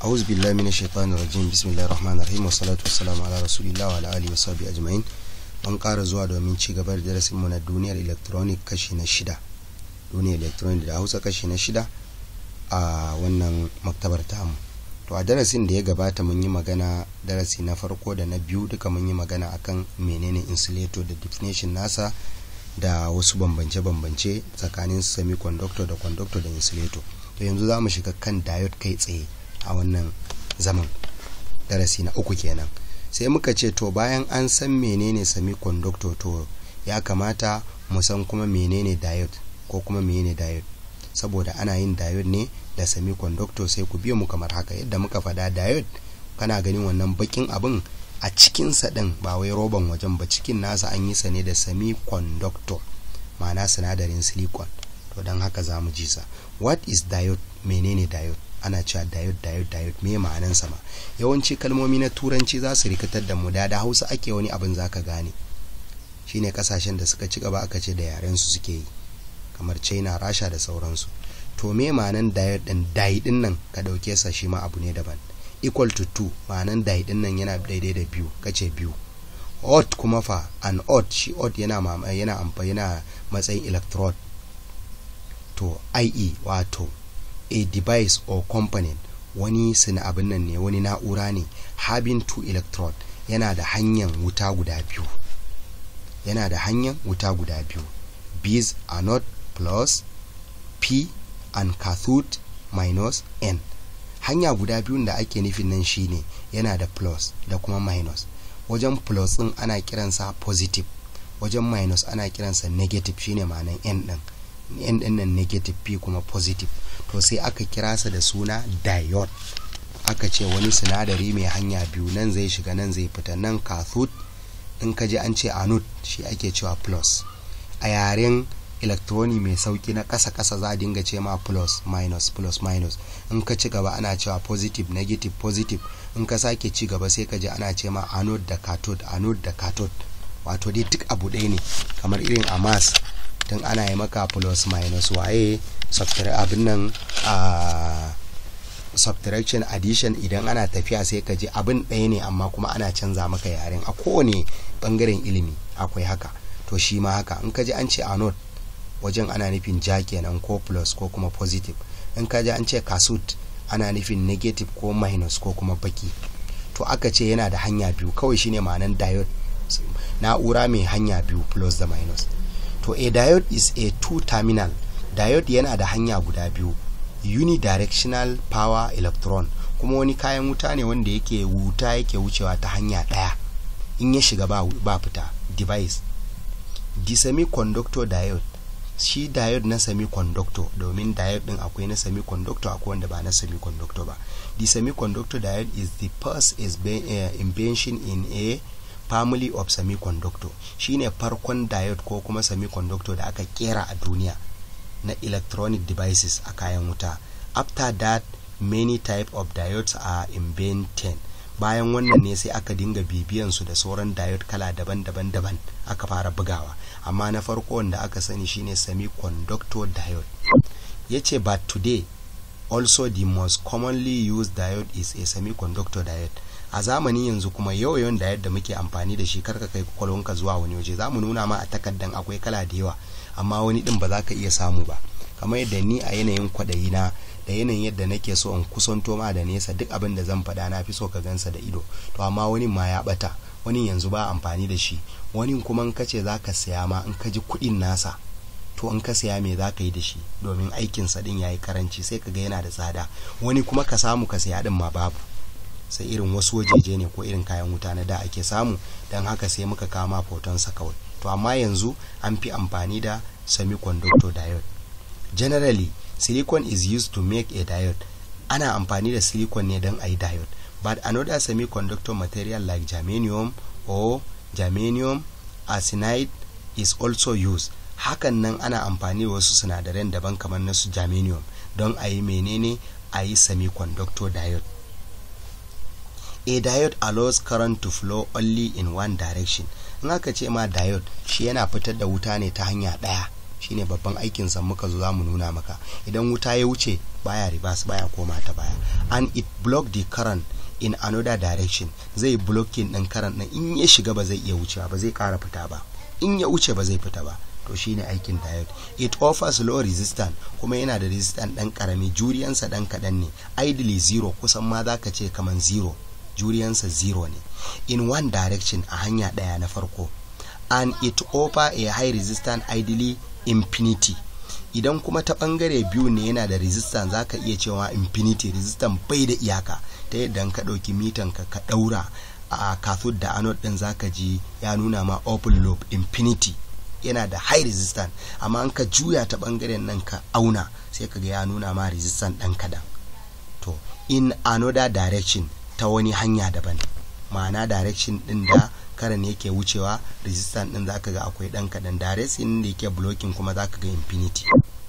أعوذ بالله من الشيطان الرجيم بسم الله الرحمن الرحيم والصلاة والسلام على رسول الله وعلى آله وصحبه أجمعين mun ƙara zuwa domin ci gaba da darasin mu na duniyar electronic kashi na shida duniyar electronic da hausa kashi na shida a wannan maktabar tamu to a darasin da ya gabata mun yi magana darasi na farko da na biyu duka mun yi magana akan menene insulator da definition nasa da wasu bambance-bambance tsakanin semiconductor da conductor da insulator to yanzu za mu shiga kan diode kai tsaye a wannan zaman darasi na uku kenan sai muka ce to bayan an san menene semiconductor to ya kamata mu san kuma menene diode ko kuma menene diode saboda ana yin diode ne da semiconductor sai ku biyo mu kamar haka yadda muka faɗa diode kana ganin wannan bakin abin a cikinsa ɗin ba wai roban wajen ba cikin nasa an yi sa ne da semiconductor ma'ana sinadarin silicon to don haka za mu ji sa what is diode menene diode ana cewa diode diode diode me ma'anan sa ma yawanci kalmomi na turanci za su rikitar da mu da da hausa ake wani abin zaka gane shine kasashen da suka ci gaba aka ce da yaren su suke yi kamar china rasha da sauransu to me ma'anan diode din dai din nan ka dauke sa shi ma abu ne daban equal to 2 ma'anan dai din nan yana daidai da biyu kace biyu odd kuma fa an odd shi odd yana yana amfani yana matsayin electrode to ie wato a device or component wani sina abin nan ne wani na'ura ne having two electrode yana da hanyar wuta guda biyu yana da hanyar wuta guda biyu B's anode plus P and cathode minus N hanya guda biyun da ake nufin nan shine yana da plus da kuma minus wajen plus din ana kiransa positive wajen minus ana kiransa negative shine ma'anan N din N din nan negative P kuma positive to sai aka kira sa da suna diode aka ce wani sinadari mai hanya biyu nan zai shiga nan zai fita nan cathode in ka ji an ce anode shi ake cewa plus a yaren electroni mai sauki na kasa kasa za a dinga ce ma plus minus plus minus in ka ci gaba ana cewa positive negative positive in ka sake ci gaba sai ka ji ana ce ma anode da cathode anode da cathode wato dai duk abu ɗaya ne kamar irin a mass tun ana yi maka plus minus waye abin nan a subtraction addition idan ana tafiya sai ka ji abin ɗaya ne amma kuma ana canza maka yaren a kowane bangaren ilimi akwai haka to shi ma haka in ka ji an ce anode wajen ana nufin ja kenan ko plus ko kuma positive in ka ji an ce kasut ana nufin negative ko minus ko kuma baki to aka ce yana da hanya biyu kawai shine ma'anan diode na'ura mai hanya biyu plus da minus to a diode is a two terminal diode yana da hanya guda biyu unidirectional power electron kuma wani kayan wuta ne wanda yake wuta yake wucewa ta hanya ɗaya in ya shiga ba, ba fita device the semiconductor diode shi diode na semiconductor domin diode din akwai na semiconductor akwai wanda ba na semiconductor ba the semiconductor diode is the first is uh, invention in a family of semiconductor shine farkon diode ko kuma semiconductor da aka kera a duniya na electronic devices a kayan wuta after that many type of diodes are invented bayan wannan ne sai aka dinga bibiyan su da sauran diode kala daban-daban daban aka fara bugawa amma na farko wanda aka sani shine semiconductor diode yace but today also the most commonly used diode is a semiconductor diode a zamanin yanzu kuma yawan diode da muke amfani da shi karka kai kwakwalwanka zuwa wani waje za mu nuna ma a takardan akwai kala da yawa amma wani din ba za ka iya samu ba kamar yadda ni a yanayin kwaɗayi na da yanayin yadda nake so in kusanto ma da nesa duk abin da zan faɗa na fi so ka gansa da ido to amma wani ma ya ɓata wani yanzu ba amfani da shi wani kuma in ka ce za ka saya ma in ka ji kuɗin nasa to in ka saya me za ka yi da shi domin aikinsa ɗin ya yi karanci sai ka ga yana da tsada wani kuma ka samu ka saya ɗin ma babu sai irin wasu wajeje ne ko irin kayan wuta na da ake samu don haka sai muka kama fotonsa kawai to amma yanzu an fi amfani da semiconductor diode generally silicon is used to make a diode ana amfani da silicon ne don a yi diode but another semiconductor material like germanium or germanium arsenide is also used hakan nan ana amfani da wasu sinadaran daban kamar na su germanium don a yi menene a yi semiconductor diode a diode allows current to flow only in one direction in aka ce ma diode shi yana fitar da wuta ne ta hanya ɗaya shine babban aikin sa muka zo zamu nuna maka idan wuta ya wuce baya reverse baya koma ta baya and it block the current in another direction zai blocking din current din in ya shiga ba zai iya wucewa ba zai kara fita ba in ya wuce ba zai fita ba to shine aikin diode it offers low resistance kuma yana da resistance dan karami juriyansa dan kadan ne ideally zero kusan ma zaka ce kaman zero juriyansa zero ne in one direction a hanya daya na farko and it offer a high resistance ideally infinity idan kuma ta bangare biyu ne yana da resistance zaka iya cewa infinity resistance bai da iyaka ta yadda ka ɗauki mitan ka ka ɗaura a cathode da anode ɗin zaka ji ya nuna ma open loop infinity yana da high resistance amma an ka juya ta bangaren nan ka auna sai ka ga ya nuna ma resistance ɗan kadan to in another direction ta wani hanya daban ma'ana direction ɗin da karan yake wucewa resistance ɗin zaka ga akwai ɗan kadan direction da yake blocking kuma zaka ga infinity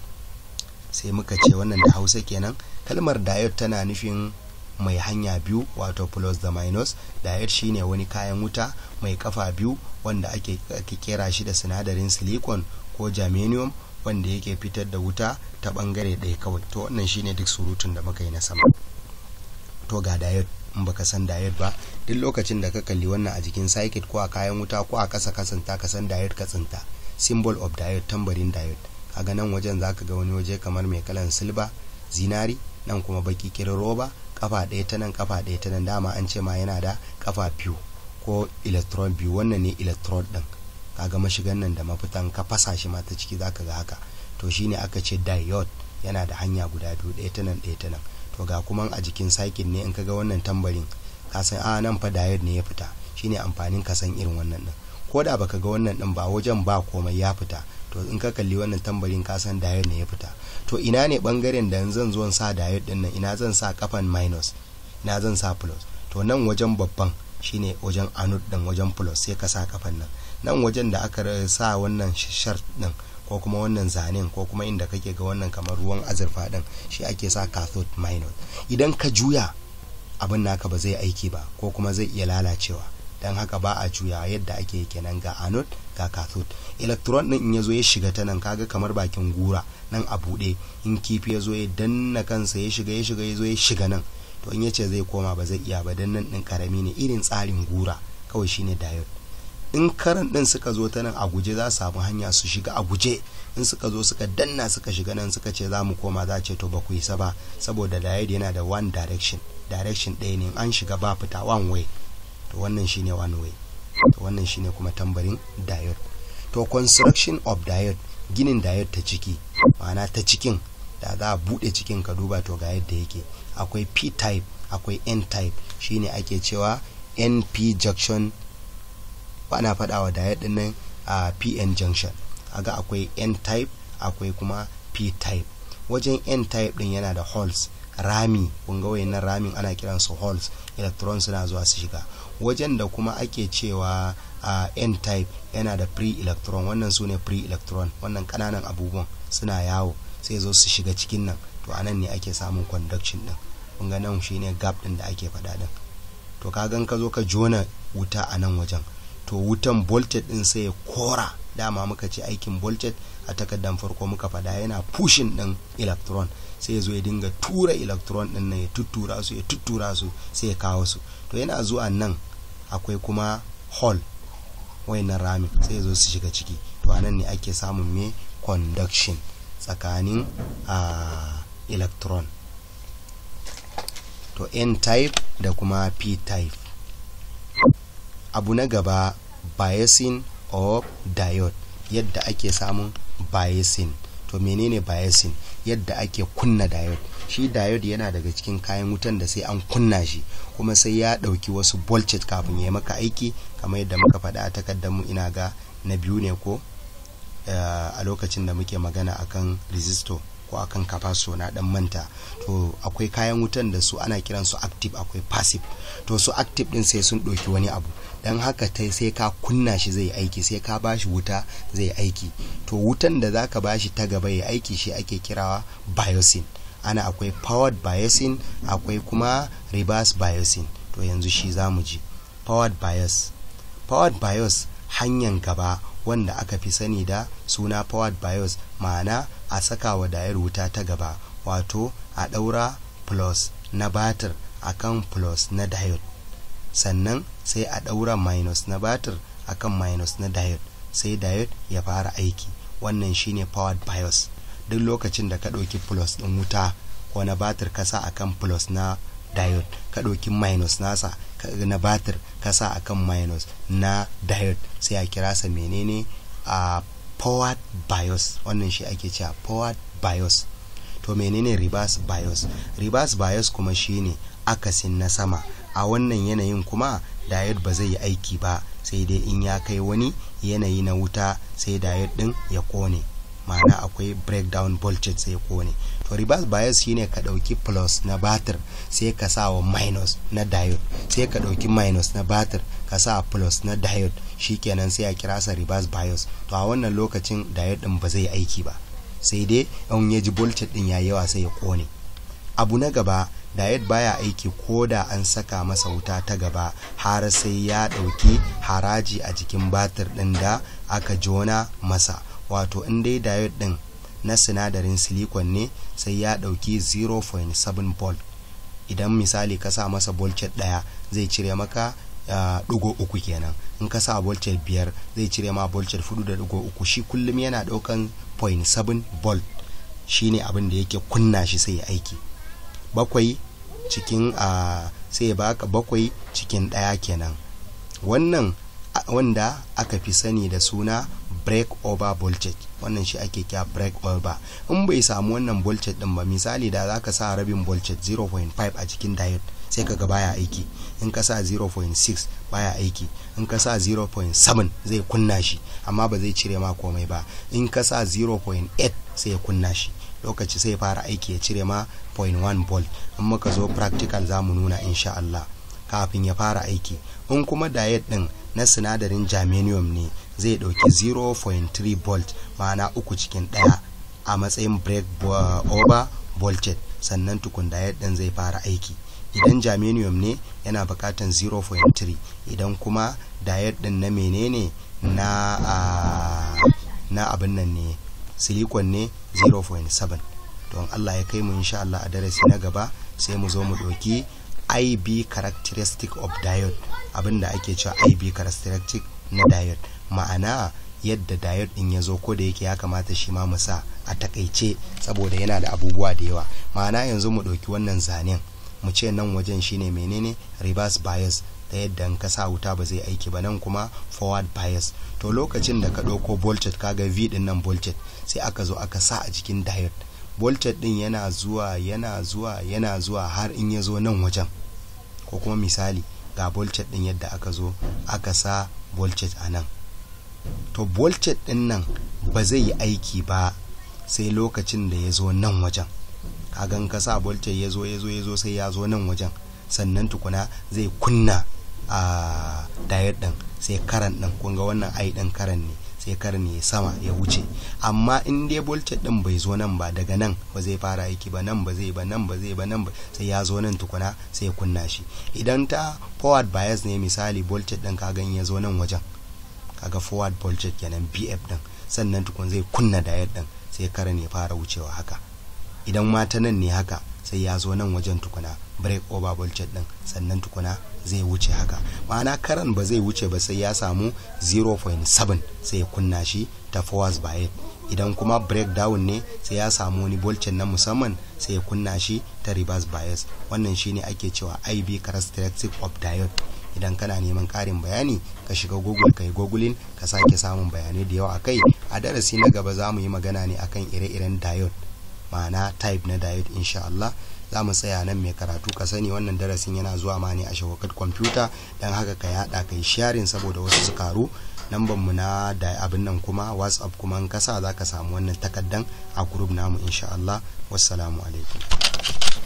sai muka ce wannan da hausa kenan kalmar diode tana nufin mai hanya biyu wato plus da minus diode shine wani kayan wuta mai kafa biyu wanda ake, ake kera shi da sinadarin silicon ko germanium wanda yake fitar da wuta ta bangare ɗaya kawai to wannan shine duk surutun da muka yi na sama to ga diode in baka san diode ba duk lokacin da ka kalli wannan a jikin circuit ko a kayan wuta ko a kasa kasanta ka san diode ka tsinta symbol of diode tambarin diode kaga nan wajen zaka ga wani waje kamar mai kalan silba zinari nan kuma baki kirin roba kafa ɗaya ta nan kafa ɗaya ta nan dama an ce ma yana da kafa biyu ko electron biyu wannan ne electrode ɗin kaga mashigan nan da mafitan ka fasa shi ma ta ciki zaka ga haka to shine aka ce diode yana da hanya guda biyu ɗaya ta nan ɗaya ta nan to ga kuma a jikin cycle ne in kaga wannan tambarin ka san a nan fa diode ne ya fita shine amfanin ka san irin wannan ɗin ko da baka ga wannan ɗin ba wajen ba komai ya fita to in ka kalli wannan tambarin ka san diode ne ya fita to ina ne bangaren da zan zo sa diode din nan ina zan sa kafan minus ina zan sa plus to nan wajen babban shine wajen anode din wajen plus sai ka sa kafan nan nan wajen da aka sa wannan shart din ko kuma wannan zanen ko kuma inda kake ga wannan kamar ruwan azurfa din shi ake sa cathode minus idan ka juya abin naka ba zai aiki ba ko kuma zai iya lalacewa don haka ba a juya yadda ake kenan ga anode ga cathode electron din in ya zo ya shiga ta nan kaga kamar bakin gura nan a buɗe in kifi ya zo ya danna kansa ya shiga ya shiga ya zo ya shiga nan to in ya ce zai koma ba zai iya ba dan nan din karami ne irin tsarin gura kawai shine diode in karan din suka zo ta nan a guje za su samu hanya su shiga a guje in suka zo suka danna suka shiga nan suka ce za mu koma za ce to ba ku isa ba saboda diode yana da one direction direction ɗaya ne an shiga ba fita one way to wannan shine one way to wannan shine kuma tambarin diode to construction of diode ginin diode ta ciki ma'ana ta cikin da za a buɗe cikin ka duba to ga yadda yake akwai p type akwai n type shine ake cewa np junction ana faɗa wa diode din nan a pn junction aga akwai n type akwai kuma p type wajen n type din yana da holes rami kun ga wayannan ramin ana kiran su holes electrons suna zuwa su shiga wajen da kuma ake cewa a n type yana da free electron wannan su ne free electron wannan kananan abubuwan suna yawo sai zo su shiga cikin nan to anan ne ake samun conduction din kun ga nan shine gap din da ake faɗa din to ka gan ka zo ka jona wuta a nan wajen to wutan voltage din sai ya kora dama muka ce aikin voltage a takardar farko muka faɗa yana pushing din electron sai ya zo ya dinga tura electron din nan ya tuttura su ya tuttura su sai ya kawo su to yana zuwa nan akwai kuma hall wayannan ramin sai ya zo su shiga ciki to anan ne ake samun me conduction tsakanin uh, electron to n type da kuma p type abu na gaba biasing of diode yadda ake samun biasing to menene biasing yadda ake kunna diode shi diode yana daga cikin kayan wutan da sai an kunna shi kuma sai ya ɗauki wasu voltage kafin ya maka aiki kamar yadda muka faɗa a takardar mu ina ga na biyu ne ko a lokacin da muke magana akan resistor ko akan capacitor na dan manta to akwai kayan wutan da su ana kiran su active akwai passive to su active din sai sun ɗauki wani abu dan haka tai sai ka kunna shi zai aiki sai ka bashi wuta zai aiki to wutan da zaka bashi ta gaba ya aiki shi ake kirawa biosing ana akwai powered biasing akwai kuma reverse biasing to yanzu shi zamu ji powered bias powered bias hanyar gaba wanda aka fi sani da suna forward bias ma'ana a saka wa dayar wuta ta gaba wato a ɗaura plus na batir akan plus na diode sannan sai a ɗaura minus na batir akan minus na diode sai diode ya fara aiki wannan shine powered bias duk lokacin da ka ɗauki plus ɗin wuta ko na batir kasa akan plus na diode ka ɗauki minus nasa na batir kasa akan minus na diode sai a kira sa menene a powered bias wannan shi ake cewa powered bias to menene reverse bias reverse bias kuma shine akasin na sama a wannan yanayin kuma diode ba zai yi aiki ba sai dai in ya kai wani yanayi na wuta sai diode din ya kone ma'ana akwai breakdown voltage sai ya kone to reverse bias shine ka dauki plus na batir sai ka sa wa minus na diode sai ka dauki minus na batir ka sa plus na diode shikenan sai a kira sa reverse bias to a wannan lokacin diode din ba zai aiki ba sai dai in ya ji voltage din ya yawa sai ya kone abu na gaba diode baya aiki ko da an saka masa wuta ta gaba har sai ya dauki haraji a jikin batir din da aka jona masa wato in dai diode din na sinadarin silicon ne sai ya dauki 0.7 volt idan misali ka sa masa voltage daya zai cire maka ɗigo uh, uku kenan in ka sa voltage biyar zai cire ma voltage fudu da ɗigo uku shi kullum yana ɗaukan 0.7 volt shine abin da yake kunna shi sai aiki bakwai cikin a uh, sai baka bakwai cikin ɗaya kenan wannan wanda aka fi sani da suna break over voltage wannan shi ake kya break over in bai samu wannan voltage din ba misali da zaka sa rabin voltage 0.5 a cikin diode sai kaga baya aiki in ka sa 0.6 baya aiki in ka sa 0.7 zai kunna shi amma ba zai cire ma komai ba in ka sa 0.8 sai ya kunna shi lokaci sai fara aiki ya cire ma 0.1 volt in muka zo practical za mu nuna insha Allah kafin ya fara aiki in kuma diode din na sinadarin germanium ne zai dauki 0.3 volt ma'ana uku cikin daya a matsayin break over voltage sannan tukun diode din zai fara aiki idan germanium ne yana bukatan 0.3 idan kuma diode din na menene na uh, na abin nan ne silicon ne 0.7 don Allah ya kai mu insha Allah a darasi na gaba sai mu zo mu ɗauki IB characteristic of diode abinda ake cewa IB characteristic na diode ma'ana yadda diode din ya zo ko da yake ya kamata shi ma mu sa a takaice saboda yana da abubuwa da yawa ma'ana yanzu mu ɗauki wannan zanen mu ce nan wajen shine menene reverse bias da yadda in ka sa wuta ba zai aiki ba nan kuma forward bias to lokacin da ka ɗauko voltage kaga v din nan voltage sai aka zo aka sa a jikin diode voltage din yana zuwa yana zuwa yana zuwa har in ya zo nan wajen ko kuma misali ga voltage din yadda aka zo aka sa voltage a nan to voltage din nan ba zai yi aiki ba sai lokacin da ya zo nan wajen kagan ka sa voltage ya zo ya zo ya zo sai ya zo nan wajen sannan tukuna zai kunna a diode din sai karan din kun ga wannan ai din karan ne sai karan ya sama ya wuce amma in dai voltage din bai zo nan ba daga nan ba zai fara aiki ba nan ba zai ba nan ba zai ba nan ba sai ya zo nan tukuna sai ya kunna shi idan ta forward bias ne misali voltage din ka gan ya zo nan wajen kaga forward voltage kenan BF din sannan tukun zai kunna diode din sai karan ya fara wucewa haka idan ma ta nan ne haka sai ya zo nan wajen tukuna break over voltage din sannan tukuna zai wuce haka ma'ana karan ba zai wuce ba sai ya samu 0.7 sai ya kunna shi ta forwards bias idan kuma breakdown ne sai ya samu wani voltage na musamman sai ya kunna shi ta reverse bias wannan shine ake cewa IB characteristic of diode idan kana neman karin bayani ka shiga google ka yi googling ka sake samun bayanai da yawa akai a darasi na gaba za mu yi magana ne akan ire-iren diode ma'ana type na diode insha Allah za mu tsaya nan mai karatu ka sani wannan darasin yana zuwa ma ne a shawakat kwamfuta don haka ka yada ka yi sharing saboda wasu su karu lambar mu na da abin nan kuma whatsapp kuma in kasa za ka samu wannan takaddan a group namu insha Allah wassalamu alaikum